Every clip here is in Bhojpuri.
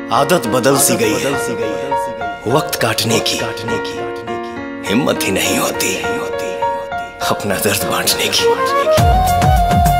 आदत बदल सी गई है वक्त काटने की हिम्मत ही नहीं होती अपना दर्द बांटने की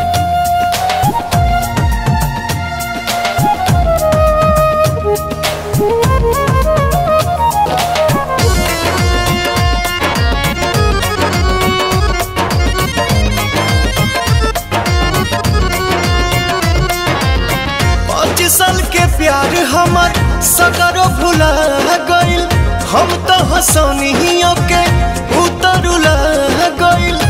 पाँच साल के प्यार हमर सगरो भुला गइल हम तो हंसनियों के उतरुला गइल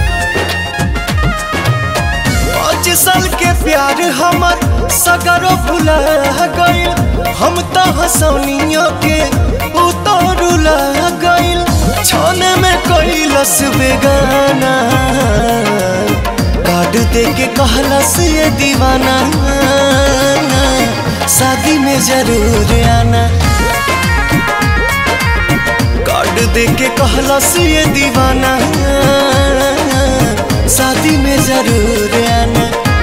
पाँच साल के प्यार हमर सगरो भुला गइल हम तो हंसनियों के उतरुला गइल छाने में कैलस बेगाना कार्ड दे के कहलस ये दीवाना शादी में जरूर आना कार्ड दे के कहलस ये दीवाना शादी में जरूर आना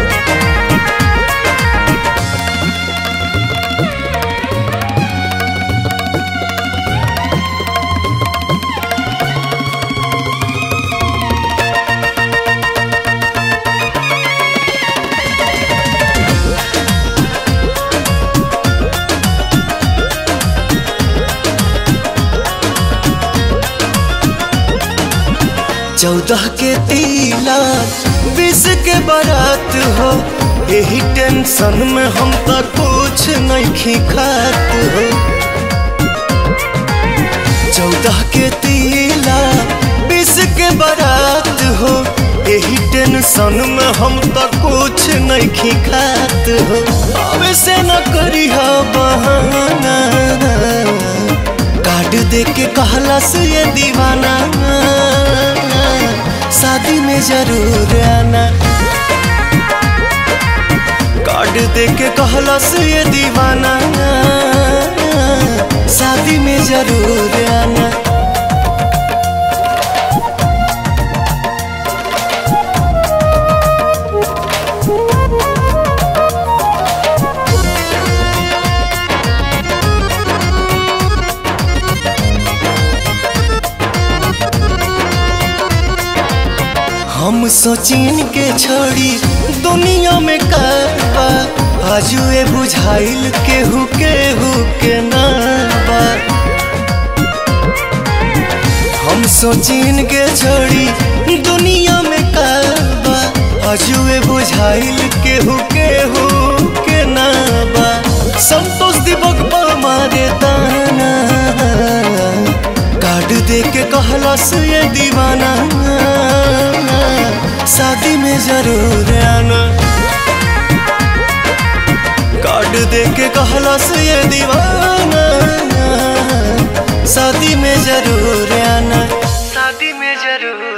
चौदह के तिलक बीस के बारात हो यही टेंशन में हम तो कुछ नहीं खात हो चौदह के तिलक बीस के बारात हो यही टेंशन में हम तो कुछ नहीं खात हो अब से न करी हो बहाना कार्ड दे के कहलस ये दीवाना शादी में जरूर आना कार्ड दे के कहलस ये दीवाना शादी में जरूर आना हम सोचिन के छोड़ी दुनिया में करबा आजुए बुझाइल केहू केहू के नाबा हम सोचिन के छोड़ी दुनिया में करबा आजुए बुझाइल केहू केहू के नाबा संतोष दिवक मारे ताना कार्ड दे के कहलस ये दीवाना शादी में जरूर आना कार्ड दे के कहलस ये दीवाना शादी में जरूर आना शादी में जरूर